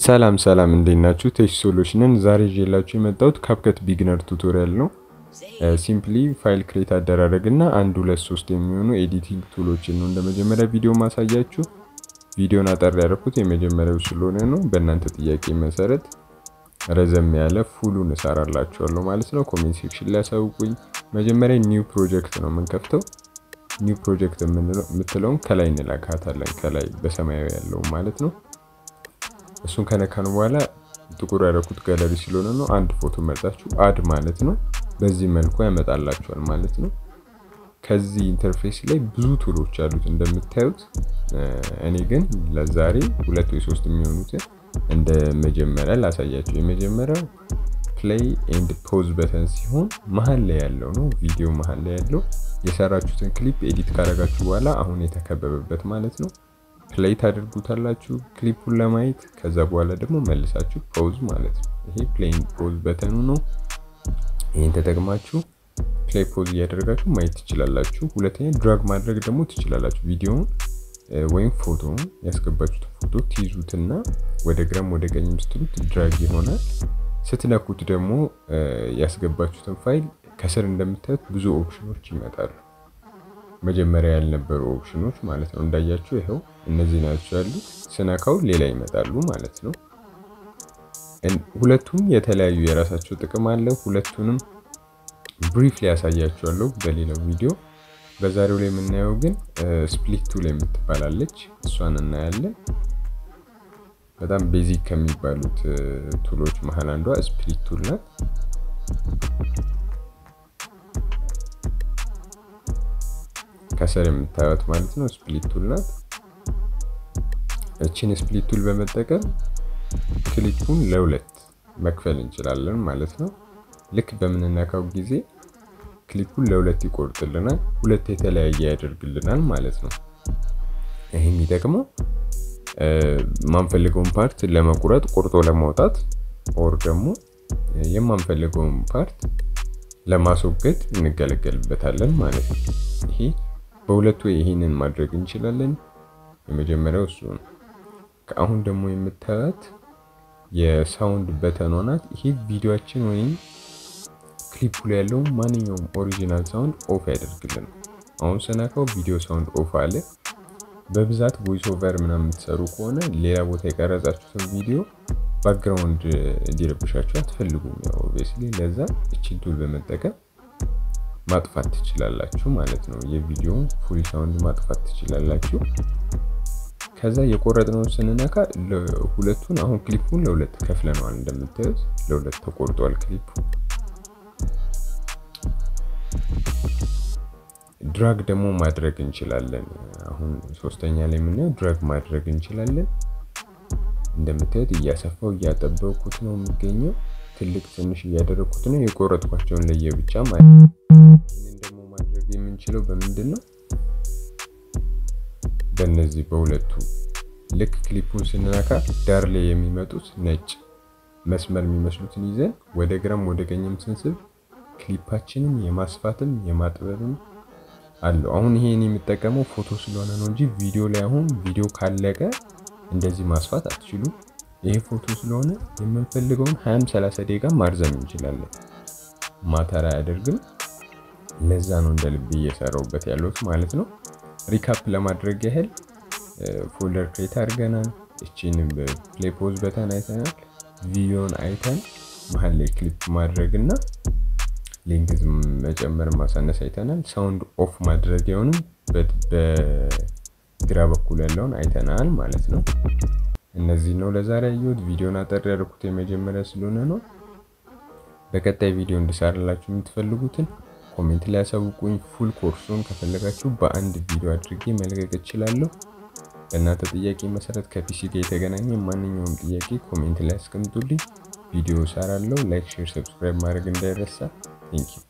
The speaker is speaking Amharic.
ሰላም ሰላም እንዴት ናችሁ? ቴክ ሶሉሽንን ዛሬ ይዤላችሁ የመጣሁት ካፕከት ቢግነር ቱቶሪያል ነው። ሲምፕሊ ፋይል ክሬት አደራረግ እና አንድ ሁለት ሶስት የሚሆኑ ኤዲቲንግ ቱሎችን ነው እንደ መጀመሪያ ቪዲዮ ማሳያችሁ። ቪዲዮን አጠር ያደረኩት የመጀመሪያው ስለሆነ ነው። በእናንተ ጥያቄ መሰረት ረዘም ያለ ፉሉን እሰራላችኋለሁ ማለት ነው። ኮሜንት ሴክሽን ላይ ያሳውቁኝ። መጀመሪያ ኒው ፕሮጀክት ነው የምንከፍተው። ኒው ፕሮጀክት የምትለውን ከላይ እንላካታለን፣ ከላይ በሰማያዊ ያለው ማለት ነው። እሱን ከነካን በኋላ ጥቁር ያደረኩት ጋለሪ ስለሆነ ነው። አንድ ፎቶ መርጣችሁ አድ ማለት ነው። በዚህ መልኩ ያመጣላችኋል ማለት ነው። ከዚህ ኢንተርፌስ ላይ ብዙ ቱሎች አሉት እንደምታዩት። እኔ ግን ለዛሬ ሁለት ወይ ሶስት የሚሆኑትን እንደ መጀመሪያ ላሳያቸው። የመጀመሪያው ፕሌይ ኤንድ ፖዝ በተን ሲሆን መሀል ላይ ያለው ነው። ቪዲዮ መሀል ላይ ያለው የሰራችሁትን ክሊፕ ኤዲት ካደረጋችሁ በኋላ አሁን የተከበበበት ማለት ነው። ፕሌይ ታደርጉታላችሁ ክሊፑን ለማየት ከዛ በኋላ ደግሞ መልሳችሁ ፖዝ ማለት ነው። ይሄ ፕሌይ ፖዝ በተኑ ነው። ይህን ተጠቅማችሁ ፕሌይ ፖዝ እያደረጋችሁ ማየት ትችላላችሁ። ሁለተኛ ድራግ ማድረግ ደግሞ ትችላላችሁ። ቪዲዮውን ወይም ፎቶውን ያስገባችሁትን ፎቶ ትይዙትና ወደ ግራም ወደ ቀኝ ስትሉት ድራግ ይሆናል። ስትነኩት ደግሞ ያስገባችሁትን ፋይል ከስር እንደምታዩት ብዙ ኦፕሽኖች ይመጣሉ። መጀመሪያ ያልነበሩ ኦፕሽኖች ማለት ነው። እንዳያችሁ ይኸው እነዚህ ናቸው ያሉት። ስነካው ሌላ ይመጣሉ ማለት ነው። ሁለቱም የተለያዩ የራሳቸው ጥቅም አለ። ሁለቱንም ብሪፍ ላይ ያሳያችኋለሁ በሌላው ቪዲዮ። በዛሬው ላይ የምናየው ግን ስፕሊት ቱል የምትባላለች እሷን እናያለን። በጣም ቤዚክ ከሚባሉት ቱሎች መሀል አንዷ ስፕሊት ቱል ናት። ከስር የምታዩት ማለት ነው ስፕሊት ቱል ናት። እችን ስፕሊት ቱል በመጠቀም ክሊፑን ለሁለት መክፈል እንችላለን ማለት ነው። ልክ በምንነካው ጊዜ ክሊፑን ለሁለት ይቆርጥልናል፣ ሁለት የተለያየ ያደርግልናል ማለት ነው። ይህ የሚጠቅመው የማንፈልገውን ፓርት ለመቁረጥ ቆርጦ ለማውጣት ኦር ደግሞ የማንፈልገውን ፓርት ለማስወገድ እንገለገልበታለን ማለት ነው። ይሄ በሁለቱ ይሄንን ማድረግ እንችላለን። የመጀመሪያው እሱ ነው። ከአሁን ደግሞ የምታዩት የሳውንድ በተኗ ናት። ይሄ ቪዲዮአችን ወይም ክሊፑ ላይ ያለው ማንኛውም ኦሪጂናል ሳውንድ ኦፍ ያደርግልናል። አሁን ስነካው ቪዲዮ ሳውንድ ኦፍ አለ። በብዛት ቮይስ ኦቨር ምናምን የምትሰሩ ከሆነ ሌላ ቦታ የቀረጻችሁትን ቪዲዮ ባክግራውንድ እንዲረብሻችሁ አትፈልጉም። ያው ኦብቪየስሊ ለዛ እችን ቱል በመጠቀም ማጥፋት ትችላላችሁ ማለት ነው። የቪዲዮውን ፉል ሳውንድ ማጥፋት ትችላላችሁ። ከዛ የቆረጥነውን ስንነካ ሁለቱን አሁን ክሊፑን ለሁለት ከፍለነዋል። እንደምታዩት ለሁለት ተቆርጧል ክሊፑ። ድራግ ደግሞ ማድረግ እንችላለን። አሁን ሶስተኛ ላይ የምናየው ድራግ ማድረግ እንችላለን። እንደምታዩት እያሰፋው እያጠበኩት ነው የሚገኘው። ትልቅ ትንሽ እያደረግኩት ነው። የቆረጥኳቸውን ለየብቻ ማለት ነው። ይህንን ደግሞ ማድረግ የምንችለው በምንድን ነው? በእነዚህ በሁለቱ ልክ ክሊፑን ስንነካ ዳር ላይ የሚመጡት ነጭ መስመር የሚመስሉትን ይዘን ወደ ግራም ወደ ቀኝም ስንስብ ክሊፓችንን የማስፋትም የማጥበብም አለው። አሁን ይሄን የምጠቀመው ፎቶ ስለሆነ ነው እንጂ ቪዲዮ ላይ አሁን ቪዲዮ ካለቀ እንደዚህ ማስፋት አትችሉም። ይሄ ፎቶ ስለሆነ የምንፈልገውን 20 30 ደቂቃ ማርዘም እንችላለን። ማተር አያደርግም። ለዛ ነው እንደ ልብ እየሰራውበት ያለሁት ማለት ነው። ሪካፕ ለማድረግ ያህል ፎልደር ክሬት አድርገናል። እቺን ፕሌይ ፖዝ በተን አይተናል። ቪዲዮን አይተን መሀል ላይ ክሊፕ ማድረግ እና ሌንግዝ መጨመር ማሳነስ አይተናል። ሳውንድ ኦፍ ማድረጊያውንም በግራ በኩል ያለውን አይተናል ማለት ነው። እነዚህ ነው ለዛሬ ያየሁት። ቪዲዮን አጠር ያደርኩት የመጀመሪያ ስለሆነ ነው። በቀጣይ ቪዲዮ እንድሰራላችሁ የምትፈልጉትን ኮሜንት ላይ ያሳውቁኝ። ፉል ኮርሱን ከፈለጋችሁ በአንድ ቪዲዮ አድርጌ መልቀቅ እችላለሁ። በእናንተ ጥያቄ መሰረት ከፒሲ ጋር የተገናኘ ማንኛውም ጥያቄ ኮሜንት ላይ አስቀምጡልኝ። ቪዲዮ እሰራለሁ። ላይክ፣ ሼር፣ ሰብስክራይብ ማድረግ እንዳይረሳ። ቴንኪው